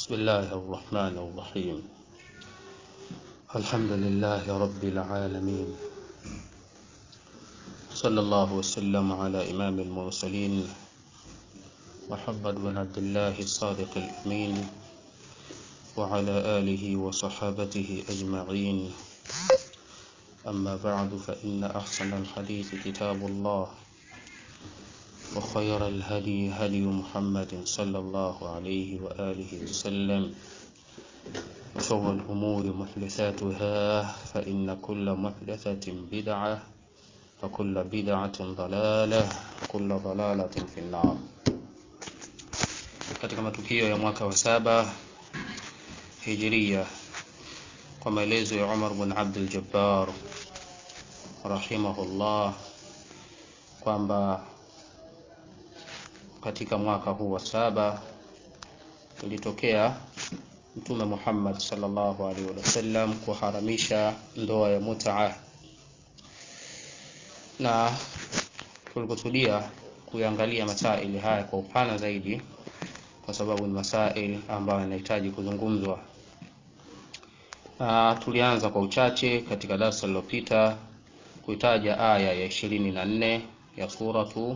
بسم الله الرحمن الرحيم الحمد لله رب العالمين صلى الله وسلم على إمام المرسلين محمد بن عبد الله الصادق الأمين وعلى آله وصحابته أجمعين أما بعد فإن أحسن الحديث كتاب الله وخير الهدي هدي محمد صلى الله عليه وآله وسلم وشر الأمور محدثاتها فإن كل محدثة بدعة وكل بدعة ضلالة وكل ضلالة في النار katika matukio ya mwaka wa saba hijiria kwa maelezo ya Umar bin Abdul Jabbar rahimahullah kwamba katika mwaka huu wa saba ilitokea Mtume Muhammad sallallahu alaihi wasallam kuharamisha ndoa ya mutaa, na tulikusudia kuyangalia masaili haya kwa upana zaidi, kwa sababu ni masaili ambayo yanahitaji kuzungumzwa, na tulianza kwa uchache katika darasa lililopita kuitaja aya ya ishirini na nne ya suratu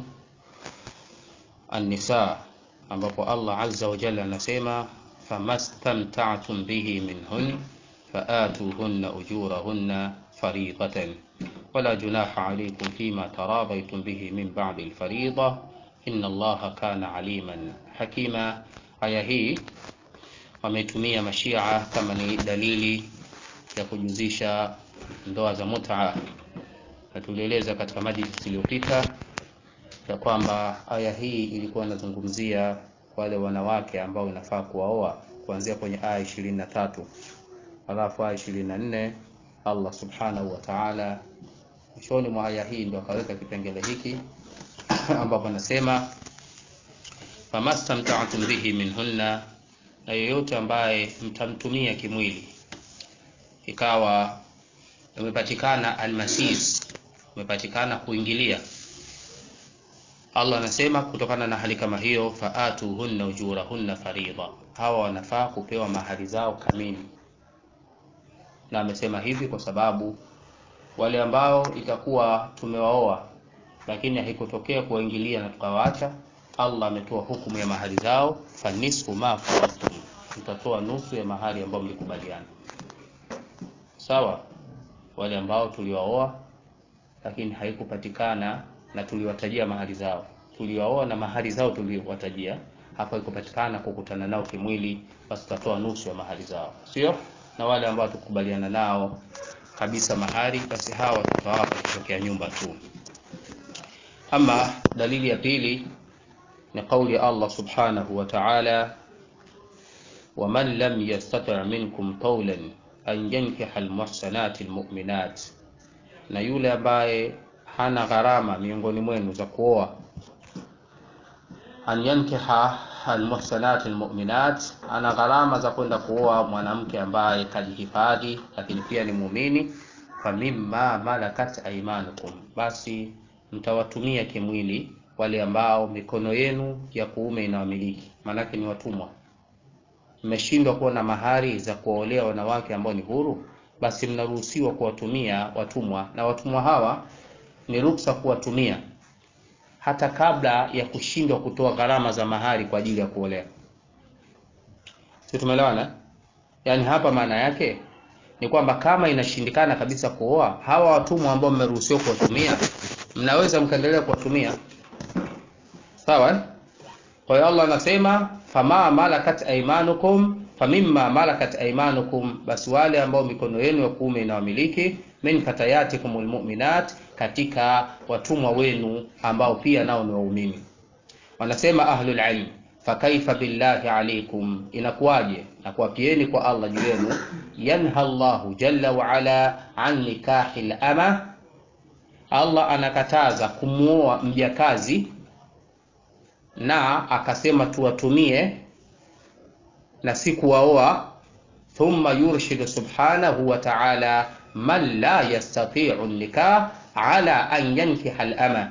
An-Nisa ambapo Allah azza wa jalla anasema famastamta'tum bihi minhun faatuhunna ujurahunna fariidatan wala junaha alaykum fima taradaytum bihi min ba'di al-fariida inna Allaha kana aliman hakima. Aya hii wametumia mashia kama ni dalili ya kujuzisha ndoa za mut'a, na tulieleza katika majlisi iliyopita ya kwamba aya hii ilikuwa inazungumzia wale wanawake ambao inafaa kuwaoa kuanzia kwenye aya ishirini na tatu alafu aya ishirini na nne Allah subhanahu wa ta'ala mwishoni mwa aya hii ndo akaweka kipengele hiki ambapo anasema famastamta'tum bihi minhunna, na yeyote ambaye mtamtumia kimwili ikawa umepatikana almasis, umepatikana kuingilia Allah anasema kutokana na hali kama hiyo, faatuhunna ujurahunna faridha, hawa wanafaa kupewa mahari zao kamili. Na amesema hivi kwa sababu wale ambao itakuwa tumewaoa lakini haikutokea kuwaingilia na tukawaacha, Allah ametoa hukumu ya mahari zao, fanisfu ma faradtum, mtatoa nusu ya mahari ambayo mlikubaliana. Sawa, wale ambao tuliwaoa lakini haikupatikana na tuliwatajia mahari zao, tuliwaoa na mahari zao tuliwatajia, hapa ikupatikana kukutana nao kimwili, basi tutatoa nusu ya mahari zao, sio na wale ambao tukubaliana nao kabisa mahari, basi hawa tutawapa kutokea nyumba tu. Ama dalili ya pili ni kauli ya Allah subhanahu wa ta'ala, waman lam yastati' minkum qawlan an yankiha almuhsanati almu'minat, na yule ambaye hana gharama miongoni mwenu za kuoa, an yankiha almuhsanat almu'minat, ana gharama za kwenda kuoa mwanamke ambaye kajihifadhi, lakini pia ni muumini. Famimma malakat aymanukum, basi mtawatumia kimwili wale ambao mikono yenu ya kuume inawamiliki, maanake ni watumwa. Mmeshindwa kuwa na mahari za kuwaolea wanawake ambao ni huru, basi mnaruhusiwa kuwatumia watumwa, na watumwa hawa ni ruksa kuwatumia hata kabla ya kushindwa kutoa gharama za mahari kwa ajili ya kuolewa. Si tumeelewana? Yaani hapa maana yake ni kwamba kama inashindikana kabisa kuoa, hawa watumwa ambao mmeruhusiwa kuwatumia, mnaweza mkaendelea kuwatumia. Sawa? Kwa hiyo Allah anasema fama malakat aymanukum famimma malakat aymanukum, basi wale ambao mikono yenu ya kuume inawamiliki min fatayatikumul mu'minat, katika watumwa wenu ambao pia nao ni waumini. Wanasema ahlul ilm, fakaifa billahi alaikum, inakuwaje na kuwapieni kwa Allah juu yenu. Yanha Allahu jalla wa ala an nikahil ama, Allah anakataza kumuoa mjakazi na akasema tuwatumie na si kuwaoa. Thumma yurshidu subhanahu wa ta'ala man la yastati'u nikah ala an yankiha al-ama,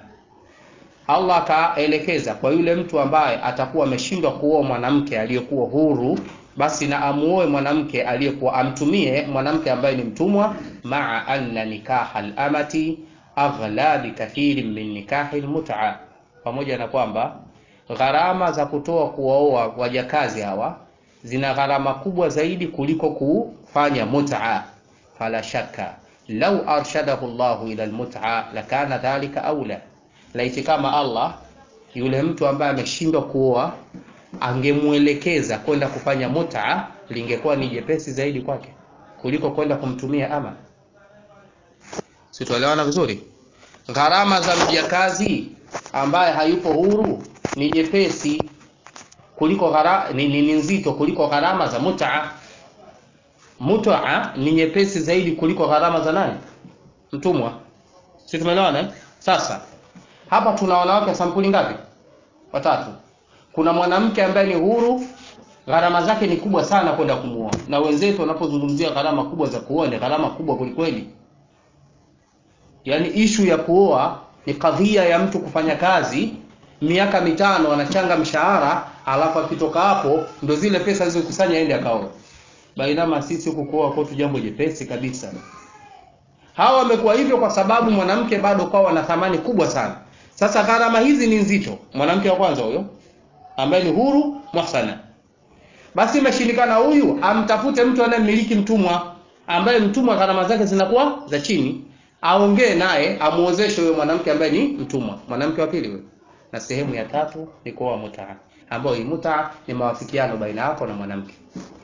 Allah akaelekeza kwa yule mtu ambaye atakuwa ameshindwa kuoa mwanamke aliyekuwa huru basi na amuoe mwanamke aliyekuwa amtumie mwanamke ambaye ni mtumwa maa anna nikaha al-amati aghla bikathirin min nikahi al-mut'a pamoja na kwamba gharama za kutoa kuwaoa wajakazi hawa zina gharama kubwa zaidi kuliko kufanya mut'a fala shakka lau arshadahu Allahu ila almut'a lakana dhalika aula laiti kama Allah yule mtu ambaye ameshindwa kuoa angemwelekeza kwenda kufanya mut'a lingekuwa ni jepesi zaidi kwake kuliko kwenda kumtumia ama situelewana vizuri gharama za mjakazi ambaye hayupo huru ni jepesi kuliko ghara, ni, ni, ni nzito kuliko gharama za mut'a mut'a ni nyepesi zaidi kuliko gharama za nani mtumwa si tumeelewana eh? sasa hapa tuna wanawake sampuli ngapi watatu kuna mwanamke ambaye ni huru gharama zake ni kubwa sana kwenda kumuoa na wenzetu wanapozungumzia gharama kubwa za kuoa ni gharama kubwa kwelikweli yaani ishu ya kuoa ni kadhia ya mtu kufanya kazi miaka mitano anachanga mshahara alafu akitoka hapo ndo zile pesa alizokusanya aende akaoa bainama sisi huku kuoa kwetu jambo jepesi kabisa hawa wamekuwa hivyo kwa sababu mwanamke bado kwao ana thamani kubwa sana sasa gharama hizi ni nzito mwanamke wa kwanza huyo ambaye ni huru muhsana basi imeshindikana huyu amtafute mtu anayemiliki mtumwa ambaye mtumwa gharama zake zinakuwa za chini aongee naye amuozeshe huyo mwanamke ambaye ni mtumwa mwanamke wa pili huyo na sehemu ya tatu ni kuoa mutaa ambayo hii mutaa ni mawafikiano baina yako na mwanamke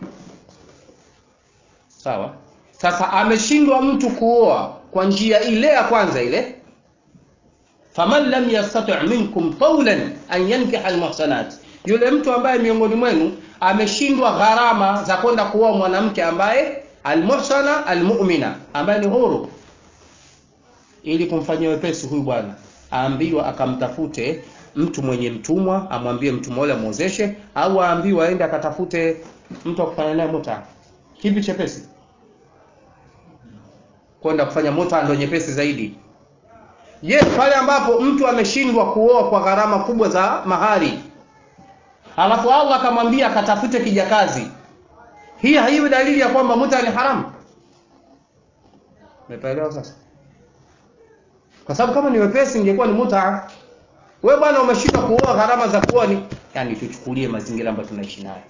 sawa sasa ameshindwa mtu kuoa kwa njia ile ya kwanza ile faman lam yastati' minkum qawlan an yankiha almuhsanat yule mtu ambaye miongoni mwenu ameshindwa gharama za kwenda kuoa mwanamke ambaye almuhsana almu'mina ambaye ni huru ili kumfanyia wepesi huyu bwana aambiwa akamtafute mtu mwenye mtumwa amwambie mtumwa yule amwozeshe au aambiwe aende akatafute mtu akufanya naye muta kipi chepesi kwenda kufanya muta ndio nyepesi zaidi je yes, pale ambapo mtu ameshindwa kuoa kwa gharama kubwa za mahari alafu Allah akamwambia akatafute kijakazi hii haiwi dalili ya kwamba muta ni haramu umepaelewa sasa kwa sababu kama ni wepesi ingekuwa ni muta we bwana umeshindwa kuoa gharama za kuoa ni yani tuchukulie mazingira ambayo tunaishi nayo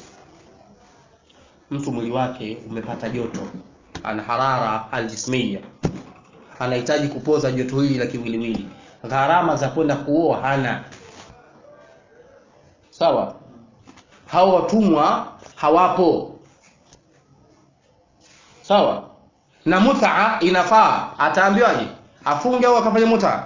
mtu mwili wake umepata joto ana harara aljismia anahitaji kupoza joto hili la kiwiliwili gharama za kwenda kuoa hana sawa hao watumwa hawapo sawa na mutaa inafaa ataambiwaje afunge au akafanya mutaa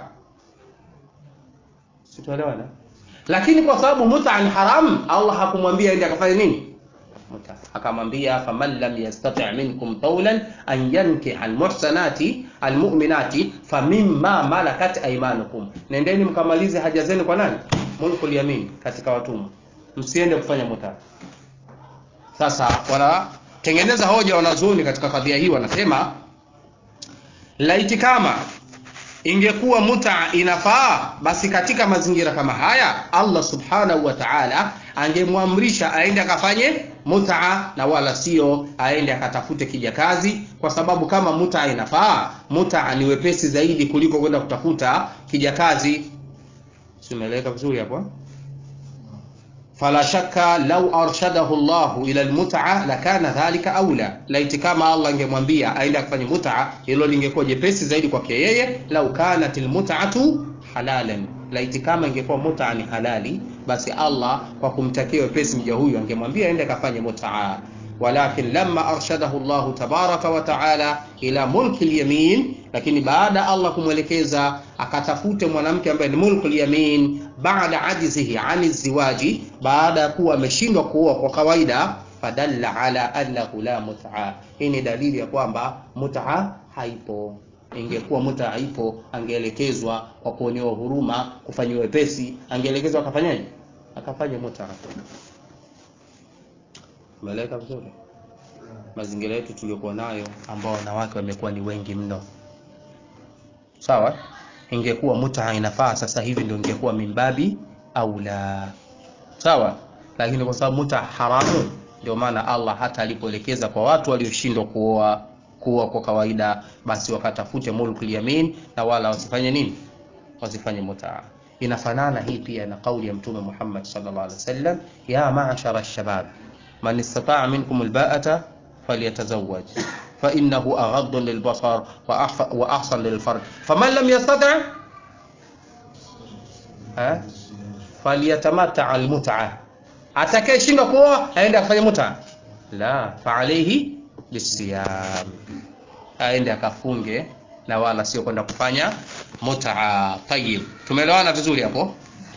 situelewana lakini kwa sababu mutaa ni haram allah hakumwambia ende akafanya nini muta akamwambia faman lam yastati' minkum tawlan an yankiha almuhsanati almu'minati famimma malakat aymanukum nendeni mkamalize haja zenu kwa nani mulkul yamin katika watumwa msiende kufanya muta sasa wanatengeneza hoja wanazuoni katika kadhia hii wanasema laiti kama ingekuwa muta inafaa basi katika mazingira kama haya Allah subhanahu wa ta'ala angemwamrisha aende akafanye muta na wala sio aende akatafute kijakazi kwa sababu kama muta inafaa muta ni wepesi zaidi kuliko kwenda kutafuta kijakazi simeleka vizuri hapo fala shakka law arshadahu Allah ila almut'a lakana dhalika aula laiti kama Allah angemwambia aende akafanye mut'a hilo lingekuwa jepesi zaidi kwake yeye lau kanat almut'atu halalan laiti kama ingekuwa mut'a ni halali basi Allah kwa kumtakia wepesi mja huyu angemwambia aende akafanye mut'a walakin lamma arshadahu Allah tabaraka wa taala ila mulki alyamin lakini baada Allah kumwelekeza akatafute mwanamke ambaye ni mulku alyamin baada ajizihi ani ziwaji baada ya kuwa ameshindwa kuoa kwa kawaida fadalla ala annahu la mut'a hii ni dalili ya kwamba mut'a haipo ingekuwa muta haipo angeelekezwa kwa kuonewa huruma kufanyiwa wepesi angeelekezwa akafanyaje akafanya muta umeeleka vizuri mazingira yetu tuliokuwa nayo ambao wanawake wamekuwa ni wengi mno sawa ingekuwa muta inafaa sasa hivi ndio ingekuwa mimbabi au la sawa lakini kwa sababu muta haramu ndio maana Allah hata alipoelekeza kwa watu walioshindwa kuoa kuoa kwa kawaida basi wakatafute mulkul yamin na wala wasifanye nini wasifanye mutaa inafanana hii pia na kauli ya mtume Muhammad sallallahu alaihi wasallam ya ma'ashara ash-shabab man istata'a minkum al-ba'ata falyatazawwaj fa innahu aghaddu lil-basar wa ahsan lil-farj faman lam yastati' ha falyatamatta al-mut'a atakayeshindwa kuoa aende afanye muta la fa alayhi bisiyam aende akafunge na wala sio kwenda kufanya mutaa. Tayib, tumeelewana vizuri hapo?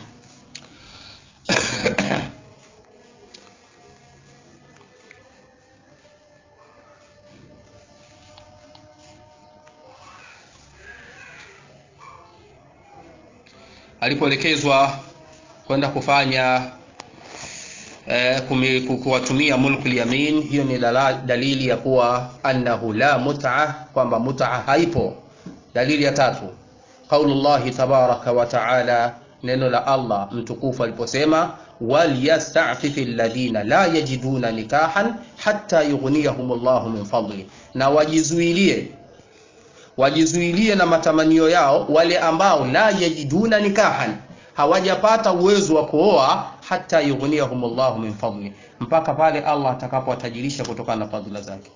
alipoelekezwa kwenda kufanya eh, kuwatumia mulkul yamin, hiyo ni dala, dalili ya kuwa annahu la mut'a, kwamba mut'a haipo. Dalili ya tatu qaulullahi tabaraka wa taala, neno la Allah mtukufu aliposema walyastafifi alladhina la yajiduna nikahan hatta yughniyahum Allahu min fadli, na wajizuilie wajizuilie na matamanio yao wale ambao la yajiduna nikahan, hawajapata uwezo wa kuoa hata yughniyahum Allahu min fadli, mpaka pale Allah atakapowatajirisha kutokana na fadhila zake.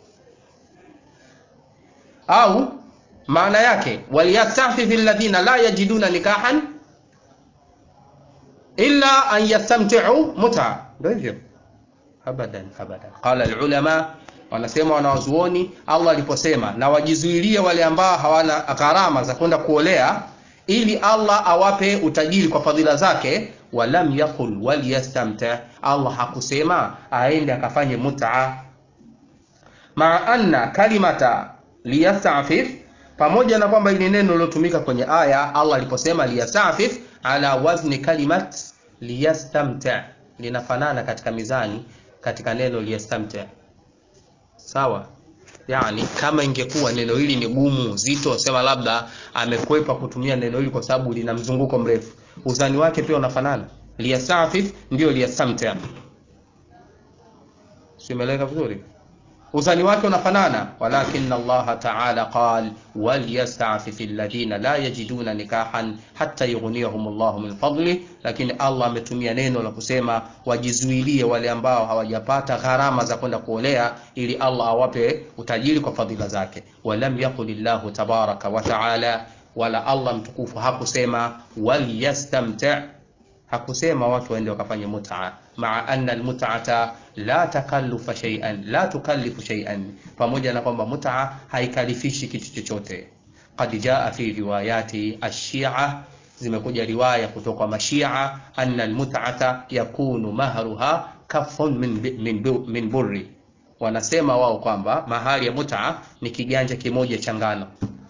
Au maana yake walyastafifi alladhina la yajiduna nikahan illa an yastamti'u mut'a, ndio hivyo abadan abadan. Qala alulama wanasema wanawazuoni, Allah aliposema na wajizuilie wale ambao hawana gharama za kwenda kuolea, ili Allah awape utajiri kwa fadhila zake. Walam yaqul waliyastamta, Allah hakusema aende akafanye mut'a. Maa anna kalimata liyastafif, pamoja na kwamba ili neno lilotumika kwenye aya Allah aliposema liyastafif ala wazni kalimat liyastamta, linafanana katika mizani katika neno liyastamta Sawa, yani kama ingekuwa neno hili ni gumu zito, sema labda amekwepa kutumia neno hili kwa sababu lina mzunguko mrefu, uzani wake pia unafanana. Liyastafif ndio liyastamta, simeleka vizuri, uzani wake unafanana. Walakin Allah ta'ala qal walyastafif alladhina la yajiduna nikahan hatta yughniyahum Allah min fadli, lakini Allah ametumia neno la kusema wajizuilie wale ambao hawajapata gharama za kwenda kuolea, ili Allah awape utajiri kwa fadhila zake. Walam yaqul Allah tabaraka wa ta'ala, wala Allah mtukufu hakusema walyastamta, hakusema watu waende wakafanye mut'a, maa anna almut'ata la takallufa shay'an la tukallifu shay'an, pamoja na kwamba mut'a haikalifishi kitu chochote. Qad jaa fi riwayati ash-shi'a, zimekuja riwaya kutoka kwa mashia, anna almut'ata yakunu mahruha kafun min, min, min burri, wanasema wao kwamba mahari ya mut'a ni kiganja kimoja cha ngano,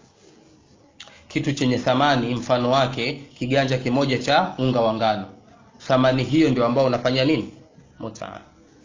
kitu chenye thamani mfano wake kiganja kimoja cha unga wa ngano. Thamani hiyo ndio ambao unafanya nini mut'a.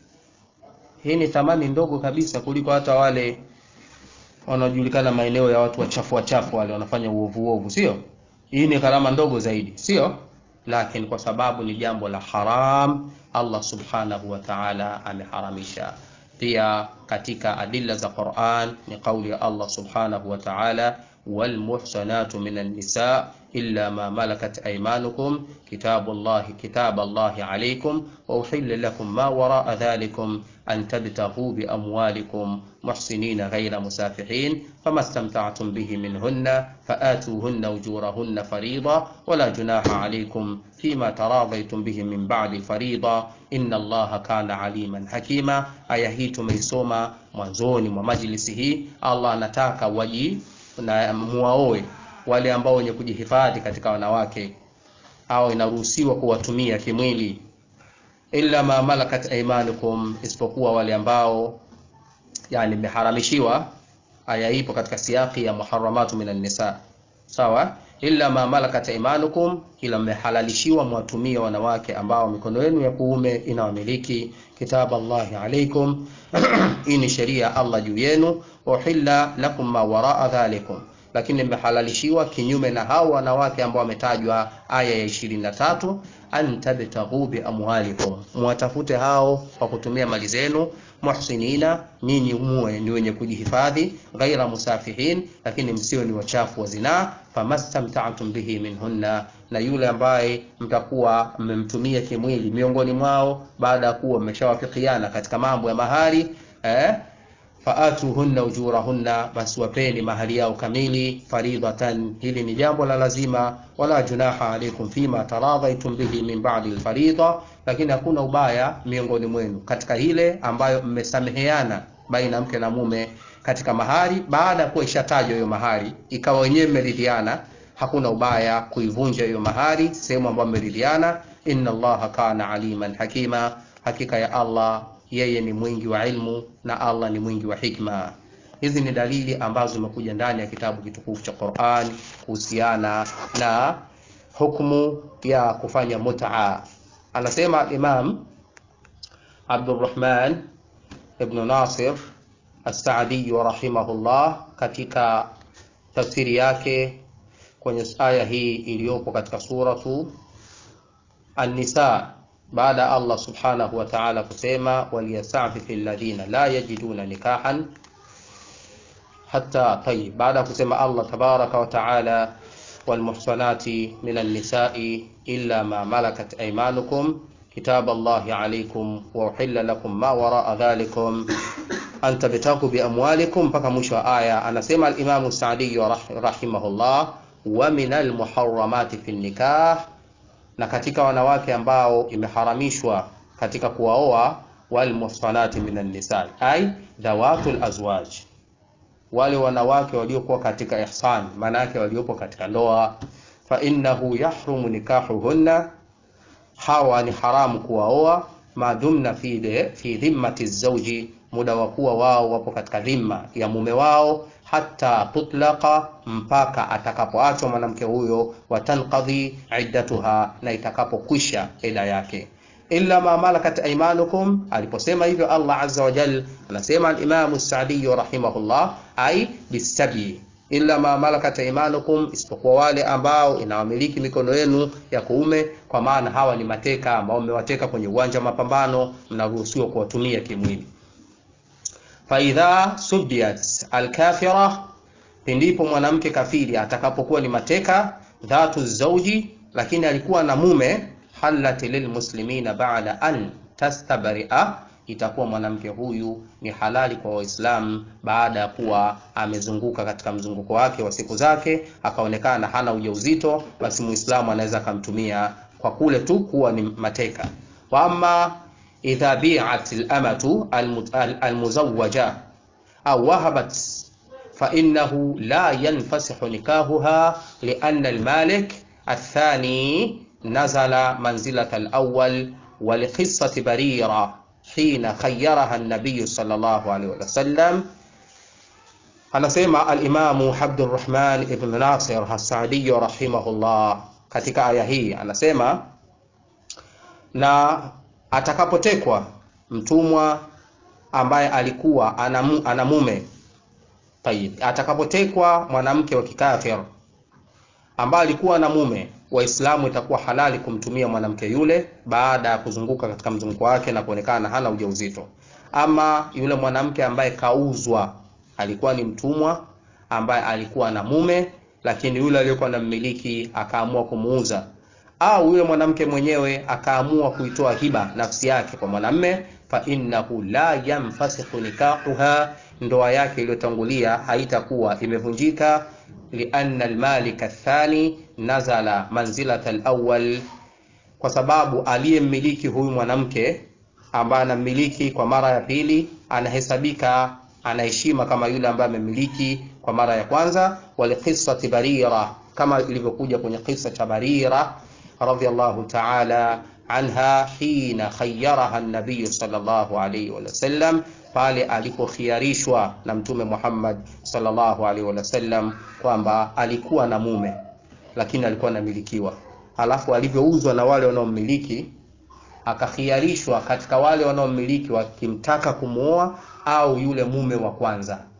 Hii ni thamani ndogo kabisa kuliko hata wale wanaojulikana maeneo ya watu wachafu wachafu wale wanafanya uovu uovu, sio? Hii ni gharama ndogo zaidi, sio? Lakini kwa sababu ni jambo la haram, Allah subhanahu wa ta'ala ameharamisha. Pia katika adilla za Qur'an ni kauli ya Allah subhanahu wa ta'ala walmuhsanatu minan nisa illa ma malakat aymanukum kitabullahi kitaballahi alaykum wa uhilla lakum ma waraa dhalikum an tabtaghu bi amwalikum muhsinina ghayra musafihin fama istamta'tum bihi minhunna faatuhunna ujurahunna farida wala junaha alaykum fima taradaytum bihi min ba'di farida inna allaha kana aliman hakima. Aya hii tumeisoma mwanzoni mwa majlisi hii. Allah anataka waji na muwaoe wale ambao wenye kujihifadhi katika wanawake au inaruhusiwa kuwatumia kimwili, illa ma malakat aymanukum, isipokuwa wale ambao yani meharamishiwa. Aya ipo katika siyaki ya muharramatu minan nisa, sawa. Illa ma malakat aymanukum, ila mmehalalishiwa mwatumie wanawake ambao mikono yenu ya kuume inawamiliki. Kitaba Allahi alaikum hii ni sheria Allah juu yenu. Uhilla lakum ma waraa dhalikum, lakini mmehalalishiwa kinyume na hao wanawake ambao wametajwa aya ya ishirini na tatu an tabtaghu bi amwalikum, mwatafute hao kwa kutumia mali zenu, muhsinina, nyinyi muwe ni wenye kujihifadhi, ghaira musafihin, lakini msiwe ni wachafu wa zinaa. Famastamta'tum bihi minhunna, na yule ambaye mtakuwa mmemtumia kimwili miongoni mwao baada ya kuwa mmeshawafikiana katika mambo ya mahari eh, faatuhunna ujurahunna, basi wapeni mahali yao kamili, faridatan, hili ni jambo la lazima. Wala junaha alaikum fima taradhaitum bihi min ba'di alfarida, lakini hakuna ubaya miongoni mwenu katika ile ambayo mmesameheana baina mke na mume katika mahari, baada ya kuwa ishatajwa hiyo mahari, ikawa wenyewe mmeridhiana, hakuna ubaya kuivunja hiyo mahari sehemu ambayo mmeridhiana. Inna Allaha kana aliman hakima, hakika ya Allah yeye ni mwingi wa ilmu na Allah ni mwingi wa hikma. Hizi ni dalili ambazo zimekuja ndani ya kitabu kitukufu cha Qur'an kuhusiana na hukumu ya kufanya mut'a. Anasema Imam Abdurrahman ibn Nasir As-Saadi rahimahullah katika tafsiri yake kwenye aya hii iliyopo katika suratu An-Nisa baada ya Allah subhanahu wa ta'ala kusema waliyastafifi alladhina la yajiduna nikahan hatta tayyib, baada ya kusema Allah tabaraka wa ta'ala walmuhsanati minan nisa'i illa ma malakat aymanukum kitab Allahi alaykum wa uhilla lakum ma wara'a dhalikum an tabtagu bi amwalikum, mpaka mwisho wa aya. Anasema al-Imam Sa'di rahimahullah wa minal muharramati fi nikah na katika wanawake ambao imeharamishwa katika kuwaoa, wal muhsanati minan nisa ay dhawatul azwaj, wale wanawake waliokuwa katika ihsan, maana yake waliopo katika ndoa. Fa innahu yahrumu nikahuhunna, hawa ni haramu kuwaoa, madhumna fi de fi dhimmati zawji, muda wa kuwa wao wapo katika dhimma ya mume wao hata tutlaqa, mpaka atakapoachwa mwanamke huyo, watanqadhi iddatuha, na itakapokwisha ida yake. Illa ma malakat aymanukum, aliposema hivyo Allah azza wa jal, anasema al-Imam as-Sa'di rahimahullah, ai bisabi illa ma malakat aymanukum, isipokuwa wale ambao inawamiliki mikono yenu ya kuume, kwa maana hawa ni mateka ambao mmewateka kwenye uwanja wa mapambano, mnaruhusiwa kuwatumia kimwili faidha subiyat alkafira, pindipo mwanamke kafiri atakapokuwa ni mateka, dhatu zauji, lakini alikuwa na mume, halat lilmuslimina ba'da an tastabaria, itakuwa mwanamke huyu ni halali kwa Waislamu baada ya kuwa amezunguka katika mzunguko wake wa siku zake, akaonekana hana ujauzito, basi Muislamu anaweza akamtumia kwa kule tu kuwa ni mateka. wa amma idha bi'at al-amatu al-muzawwaja au wahabat fa innahu la yanfasihu nikahuha lianna al-malik athani nazala manzilata al-awwal wa liqissati barira hina khayyaraha an-nabiy sallallahu alayhi wa sallam. Anasema al-Imamu Abdurrahman ibn Nasir as-Sa'di rahimahullah katika aya hii anasema na atakapotekwa mtumwa ambaye alikuwa ana mume tayib, atakapotekwa mwanamke wa kikafir ambaye alikuwa na mume, Waislamu itakuwa halali kumtumia mwanamke yule baada ya kuzunguka katika mzunguko wake na kuonekana hana ujauzito. Ama yule mwanamke ambaye kauzwa, alikuwa ni mtumwa ambaye alikuwa na mume, lakini yule aliyekuwa na mmiliki akaamua kumuuza au yule mwanamke mwenyewe akaamua kuitoa hiba nafsi yake kwa mwanamme, fa innahu la yanfasihu nikahuha, ndoa yake iliyotangulia haitakuwa imevunjika. Lianna almalik athani nazala manzilata alawwal, kwa sababu aliyemmiliki huyu mwanamke ambaye anammiliki kwa mara ya pili anahesabika anaheshima kama yule ambaye amemiliki kwa mara ya kwanza. Waliqissati Barira, kama ilivyokuja kwenye kisa cha Barira radhiyallahu ta'ala anha hina khayyaraha an-nabiy sallallahu alayhi wa sallam, pale alipokhiarishwa na Mtume Muhammad sallallahu alayhi wa sallam kwamba alikuwa na mume lakini alikuwa anamilikiwa, alafu alivyouzwa na wale wanaommiliki akakhiarishwa katika wale wanaommiliki wakimtaka kumuoa au yule mume wa kwanza.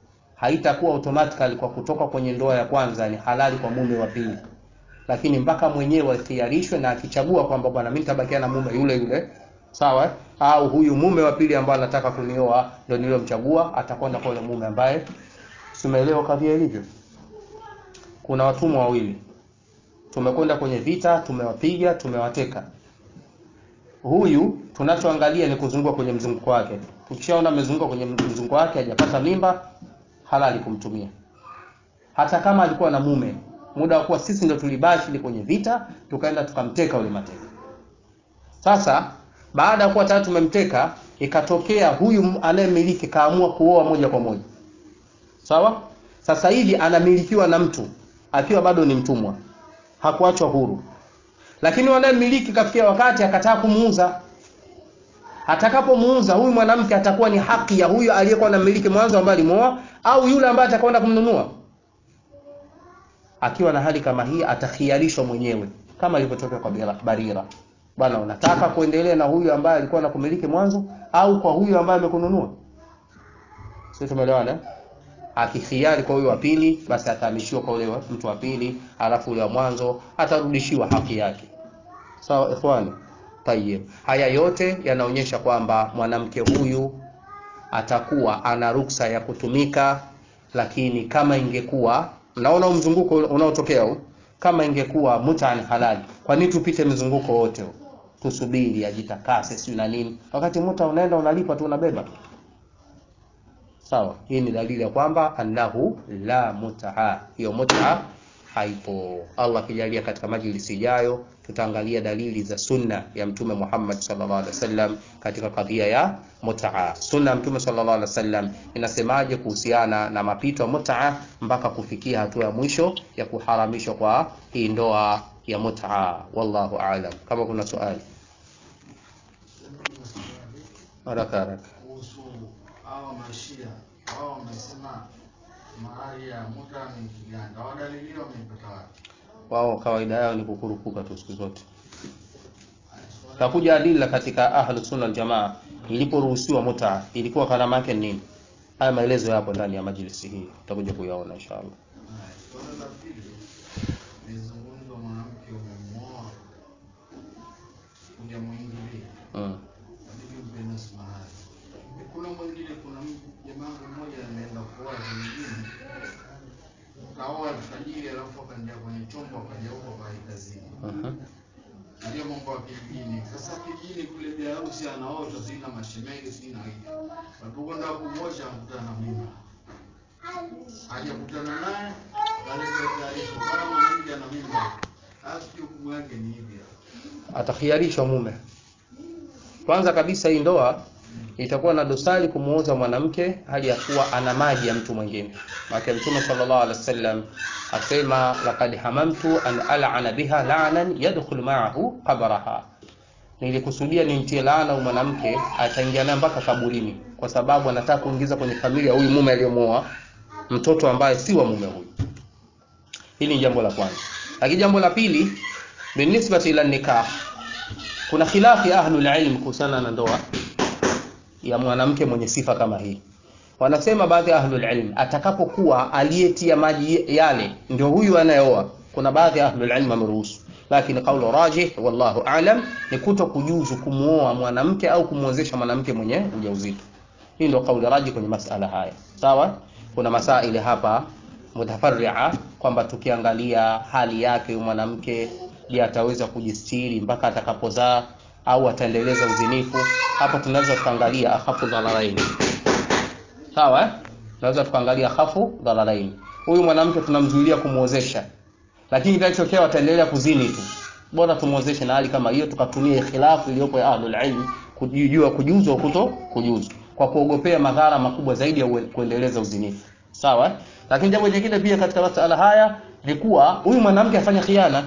haitakuwa automatically kwa kutoka kwenye ndoa ya kwanza ni halali kwa mume wa pili, lakini mpaka mwenyewe akhiarishwe na akichagua kwamba bwana, mimi nitabakia na mume yule yule, sawa, au huyu mume wa pili ambaye anataka kunioa ndio niliyomchagua, atakwenda kwa yule mume ambaye, simeelewa kadhia ilivyo. Kuna watumwa wawili, tumekwenda kwenye vita, tumewapiga, tumewateka huyu tunachoangalia ni kuzunguka kwenye mzunguko wake. Tukishaona amezunguka kwenye mzunguko wake hajapata mimba, halali kumtumia, hata kama alikuwa na mume. Muda wa kuwa sisi ndio tulibashiri kwenye vita, tukaenda tukamteka yule mateka. Sasa baada ya kuwa tayari tumemteka, ikatokea huyu anayemiliki kaamua kuoa moja kwa moja, sawa. Sasa hivi anamilikiwa na mtu akiwa bado ni mtumwa, hakuachwa huru lakini wanayemiliki kafikia wakati akataa kumuuza. Atakapomuuza huyu mwanamke atakuwa ni haki ya huyu aliyekuwa anamiliki mwanzo ambaye alimuoa, au yule ambaye atakwenda kumnunua. Akiwa na hali kama hii, atakhiarishwa mwenyewe kama ilivyotokea kwa Barira. Bwana, unataka kuendelea na huyu ambaye alikuwa anakumiliki mwanzo au kwa huyu ambaye amekununua? Sisi tumeelewana. Akikhiari kwa huyu wa pili, basi atahamishiwa kwa yule mtu wa pili, alafu yule wa mwanzo atarudishiwa haki yake. Sawa ikhwani? Tayyib. Haya yote yanaonyesha kwamba mwanamke huyu atakuwa ana ruksa ya kutumika, lakini kama ingekuwa, naona mzunguko unaotokea huu, kama ingekuwa muta ni halali, kwa nini tupite mzunguko wote huu? Tusubiri ajitakase, sio na nini, wakati muta unaenda unalipa tu unabeba Sawa, hii ni dalili ya kwamba annahu la mutaa, hiyo mutaa haipo. Allah akijalia, katika majlisi ijayo tutaangalia dalili za sunna ya Mtume Muhammad sallallahu alaihi wasallam katika kadhia ya mutaa. Sunna ya Mtume sallallahu alaihi wasallam inasemaje kuhusiana na mapito ya mutaa mpaka kufikia hatua ya mwisho ya kuharamishwa kwa hii ndoa ya mutaa. Wallahu aalam. Kama kuna swali haraka haraka hawa mashia wao wamesema mahali ya muta ni Kiganda, wadalili wameipata wapi? wao kawaida yao ni kukurupuka tu siku zote. Takuja adila katika ahlu sunna aljamaa, iliporuhusiwa muta ilikuwa gharama yake nini? Haya maelezo yapo ndani ya majlisi hii, tutakuja kuyaona inshallah. Swala la pili nizungumza, mwanamke umemuoa hujamwingilia, Mm. inabidi umpe nusu mahari. Kuna mwingine, kuna jamaa mmoja ameenda kuoa vingine, kaoa alfajiri, alafu akaingia kwenye chombo, akaja huko kai kazini Mhm. ndio mambo ya kijijini. Sasa kijijini kule bi harusi anaota sina mashemegi sina hivi, walipokwenda kumwosha akutana na mimba, hajakutana naye kaleta taarifa kama mwanamke ana mimba, basi hukumu yake ni hivi. Atakhiarishwa mume. Kwanza kabisa hii ndoa itakuwa na dosari kumuoza mwanamke hali ya kuwa ana maji ya mtu mwingine. Maana Mtume sallallahu alaihi wasallam asema laqad hamamtu an al'ana biha la'nan yadkhulu ma'ahu qabraha, nilikusudia nimtie laana huyu mwanamke ataingia naye mpaka kaburini, kwa sababu anataka kuingiza kwenye familia huyu mume aliyomuoa mtoto ambaye si wa mume huyu. Hili ni jambo la kwanza. Lakini jambo la pili, binisbati ila nikah, kuna khilafi ya ahlul ilm kuhusiana na ndoa ya mwanamke mwenye sifa kama hii. Wanasema baadhi ya ahlul ilm, atakapokuwa aliyetia maji yale ndio huyu anayeoa, kuna baadhi ya ahlul ilm wameruhusu, lakini kaulu rajih, wallahu aalam, ni kuto kujuzu kumuoa mwanamke au kumwozesha mwanamke mwenye ujauzito. Hii ndio kauli rajih kwenye masala haya. Sawa, kuna masaili hapa mutafarria kwamba tukiangalia hali yake huyu mwanamke, je, ataweza kujistiri mpaka atakapozaa au ataendeleza uzinifu? Hapa tunaweza tukaangalia akhafu dhararaini. Sawa, eh? tunaweza tukaangalia akhafu dhararaini. Huyu mwanamke tunamzuilia kumwozesha, lakini kitachotokea ataendelea kuzini tu, bora tumwozeshe na hali kama hiyo, tukatumia khilafu iliyopo ya ahlul ilm kujua kujuzu au kuto kujuzu, kwa kuogopea madhara makubwa zaidi ya ue- kuendeleza uzinifu. Sawa, eh? lakini jambo jingine pia katika masala haya ni kuwa huyu mwanamke afanya khiana,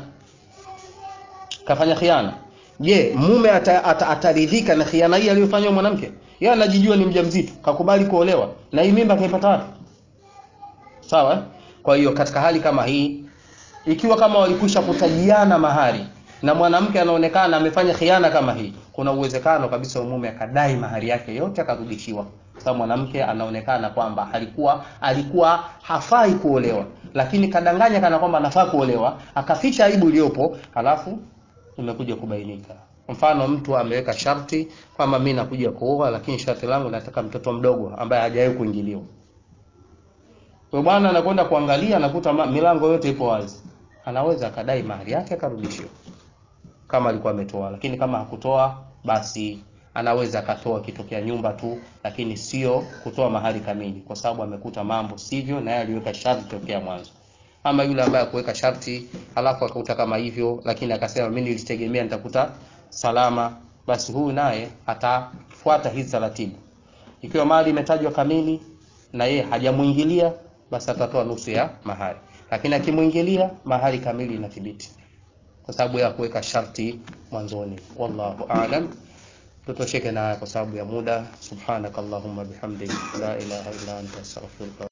kafanya khiana. Je, mume ata, ata, ataridhika na khiana hii aliyofanywa mwanamke? Yeye anajijua ni mjamzito, kakubali kuolewa na hii mimba kaipata wapi? Sawa? eh? Kwa hiyo katika hali kama hii, ikiwa kama walikwisha kutajiana mahari na mwanamke anaonekana amefanya khiana kama hii, kuna uwezekano kabisa wa mume akadai mahari yake yote akarudishiwa, sababu mwanamke anaonekana kwamba alikuwa alikuwa hafai kuolewa lakini kadanganya kana kwamba anafaa kuolewa akaficha aibu iliyopo halafu imekuja kubainika mfano mtu ameweka sharti kwamba mi nakuja kuoa lakini sharti langu nataka mtoto mdogo ambaye hajawahi kuingiliwa kwa bwana anakwenda kuangalia anakuta ma- milango yote ipo wazi anaweza akadai mahali yake akarudishiwa kama alikuwa ametoa lakini kama hakutoa basi anaweza akatoa kitokea nyumba tu lakini sio kutoa mahali kamili kwa sababu amekuta mambo sivyo na yeye aliweka sharti tokea mwanzo ama yule ambaye akuweka sharti halafu akakuta kama hivyo lakini akasema mimi nilitegemea nitakuta salama basi huyu naye atafuata hizi taratibu ikiwa mali imetajwa kamili na yeye hajamuingilia basi atatoa nusu ya mahari lakini akimwingilia mahari kamili inathibiti kwa sababu ya kuweka sharti mwanzoni wallahu aalam tutosheke na haya kwa sababu ya muda subhanakallahumma bihamdik la ilaha illa anta astaghfiruka